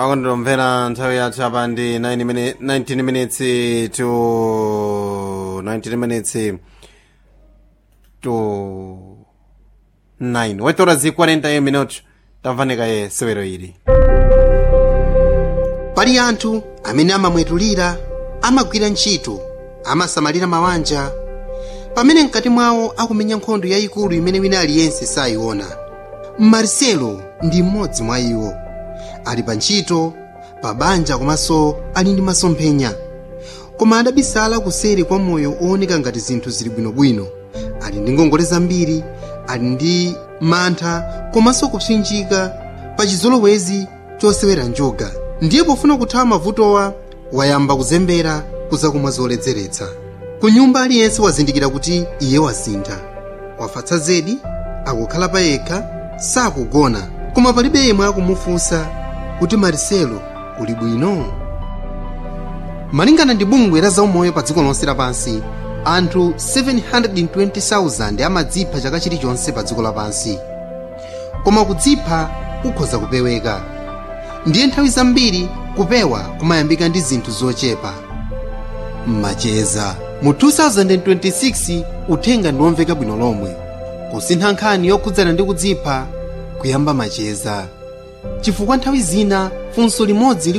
akunditomvera nthawi yathu apa ndi 9 mini- 19 minutes to 19 minutes to 9 wetora zi 41 minutos tamvanika ye sewero ili pali anthu amene amamwetulira amagwira ntchito amasamalira mabanja pamene mkati mwawo akumenya nkhondo yayikulu imene wina aliyense sayiona marcelo ndi mmodzi mwa iwo ali pa ntchito pa banja komanso ali ndi masomphenya koma adabisala kuseri kwa moyo ooneka ngati zinthu zili bwinobwino ali ndi ngongole zambiri ali ndi mantha komanso kupsinjika pa chizolowezi chosewera njoga ndiye pofuna kuthawa mavutowa wayamba kuzembera kuzakumwa zoledzeretsa ku nyumba aliyense wazindikira kuti iye wasintha wafatsa zedi akukhala pa yekha sakugona koma palibe yemwe akumufunsa kuti marcelo uli bwino malingana ndi bungwe la zaumoyo pa dziko lonse lapansi anthu 720,000 amadzipha chaka chilichonse pa dziko lapansi koma kudzipha kukhoza kupeweka ndiye nthawi zambiri kupewa kumayambika ndi zinthu zochepa macheza mu 2026 uthenga ndiwomveka bwino lomwe kusintha nkhani yokhudzana ndi kudzipha kuyamba macheza chifukwa nthawi zina funso limodzi